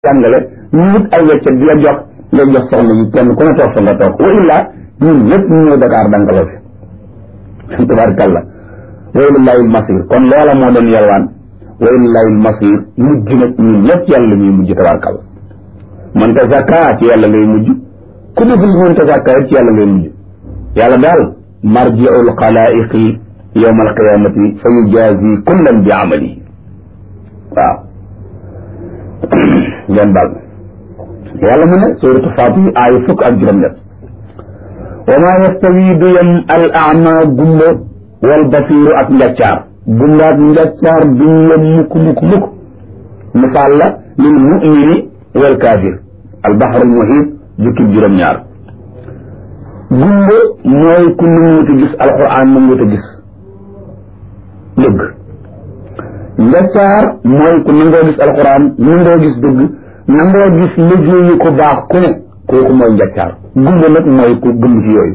jàngale ñu wut ay weccet di la jox nga jox soxna yi kenn ku ne toog fa nga toog wa illa ñun ñëpp ñu ñëw Dakar dankaloo fi tabaarkalla wa ilallaahil masir kon loola moo doon yalwaan wa ilallaahil masir mujj nag ñun ñëpp yàlla ñuy mujj tabaarkalla man ta zakka ci yàlla ngay mujj ku deful man ta zakka ci yàlla ngay mujj yàlla daal marji'ul xalaa'iqi yawmal qiyaamati fa yujaazi kullan bi amalihi waaw ngeen baal yàlla mu ne suuratu Faatir aaya fukk ak juróom-ñett wa maa yastawi du yem al ama gumba wal basiiru ak njaccaar gumba ak njaccaar duñ yem mukk mukk mukk misaal la lil mumini wal kaafir al baxru al muhiit jukkib juróom-ñaar gumba mooy ku nanguwut a gis alquran nanguwut a gis dëgg njaccaar mooy ku nangoo gis alquran nangoo gis dëgg nangoo gis liggéeyu ko baax ku ne kooku mooy njaccaar gumba nag mooy ku gëm ci yooyu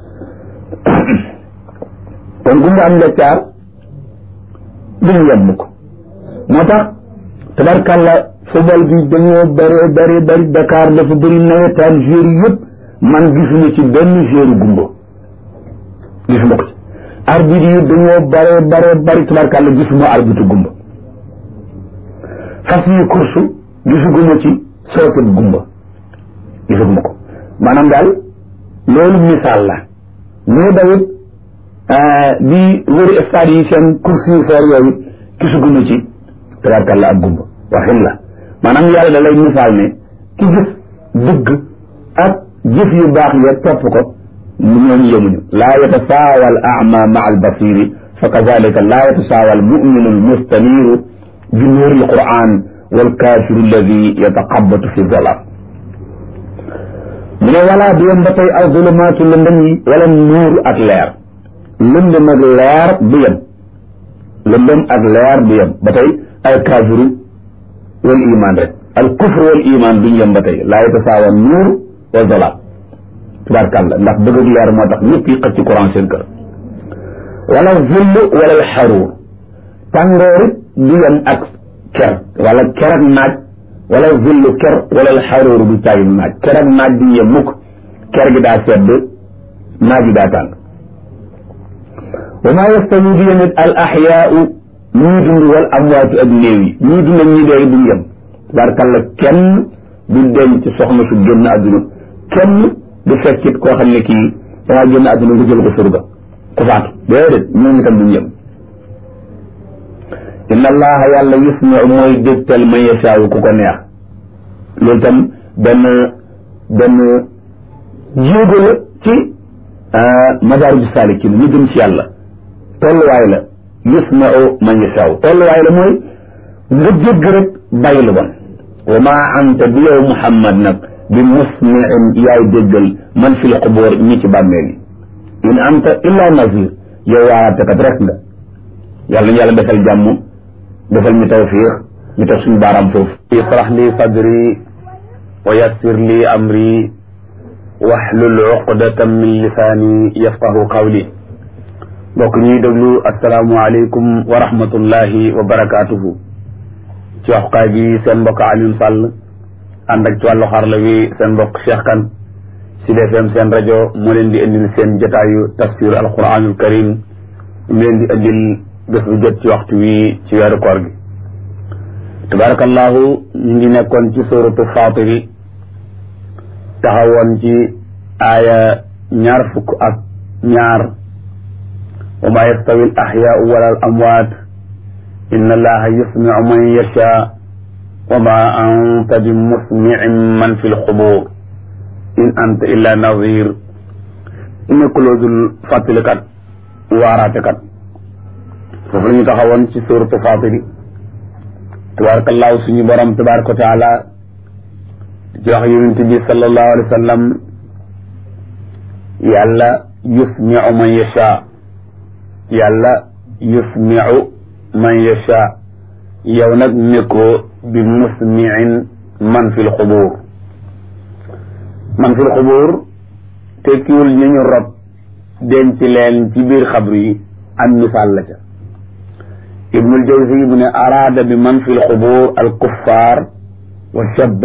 kon gumba am njaccaar duñu yem mukk moo tax tabarkàlla football bi dañoo bëree bëri bëri Dakar dafa bëri nawetaan joueur yëpp man gisuma ci benn joueur gumba gisuma ko ci arbitre yi dañoo bëree bëree bëri tabarkàlla gisuma arbitre gumba fas yi course gisuguma ci sooket gumba gisuguma ko maanaam daal loolu misaal la ñoo dawit di wëri stade yi seen course yu foor yooyu gisuguma ci tabarkàlla ak gumba waxin la maanaam yàlla da lay misaal ne ki gis dëgg ak jëf yu baax ya topp ko ñooñu yemuñu laa yatasaawa al ama maa al basiri fa kazalika laa yatasaawa al muminu al mustaniru bi nuuri al quran wal kaafiru alladi yataqabatu fi zolam mu ne walaa du yem ba tey aw zulumaatu lëndëm yi wala nuur ak leer lëndëm ak leer du yem lëndëm ak leer du yem ba tey al kaafiru wal iman rek al kufr wal iman duñ yem ba tey laa yatasaawa nuur wa zolam tubaarkàlla ndax bëgg ak leer moo tax ñëpp yi xëcc courant seen kër wala zull wala al xaruur tàngoorit du yem ak ker wala ker ak naaj wala zullu ker wala al xaruur du caagi naaj ker ak naaj du yem mukk ker gi daa sedd naaj gi daa tàng wa maa yastawi di yemit al axyaau ñuy dund wal amwaatu ak néew yi ñuy dund ak ñi dee duñ yem tubaarkàlla kenn du denc soxna su génn àdduna kenn du fekkit koo xam ne kii dangaa génn àdduna nga jël ko surga ku faatu déedéet ñoom itam duñ yem inna allaha yàlla yusmiu mooy dégtal man yashaawu ku ko neex loolu tam benn benn jéego la ci madaariju saalikin ñu jëm ci yàlla tolluwaay la yusmiu man yashaawu tolluwaay la mooy nga jégg rek bàyyi lu bon wa maa anta bi yow muhammad nag bi musmiin yaay déggal man fi lxuboor ñi ci bàmmeel yi in anta illa nazir yow waaraatekat rek nga yàlla ñu yàlla defal jàmm defal ñu tawfiix ñu teg suñu baaraam foofu israh li sadri wa yassir li amri waxlul uqdatan min lisaani yafqahu qawli mbokk ñuy déglu asalaamu aleykum wa rahmatullahi wa barakaatuhu ci waxukaay gi seen mbokk Alioune Sall ànd ak ci wàllu xarala wi seen mbokk Cheikh Kane Sud FM seen rajo moo leen di indil seen jotaayu tafsir alquranul karim mu leen di indil bés bu jot ci waxtu wi ci weeru koor gi tabarakallahu ñu ngi nekkoon ci suratu fatiri taxawoon ci aaya ñaar fukk ak ñaar wa ma yastawi al axyaau wala al amwaat inna allaha yusmiu man yasha wa ma anta bi musmiin man fi lxubur in anta illa nadir nekkuloosul fàttalikat waaraatekat foofu la ñu taxawoon ci suuratu Faatiri tabaarakallaahu suñu borom tabaaraka wa taala di wax yonent bi sallallahu alayhi wa sallam yàlla yusmiu man yasha yàlla yusmiu man yasha yow nag nekkoo bi musmiin man fil xubuur man fil xubuur tekkiwul ñu ñu rob denc leen ci biir xabru yi am misaal la ca ibnul jawzi mu ne araada bi man fi lxubuur al kuffaar wa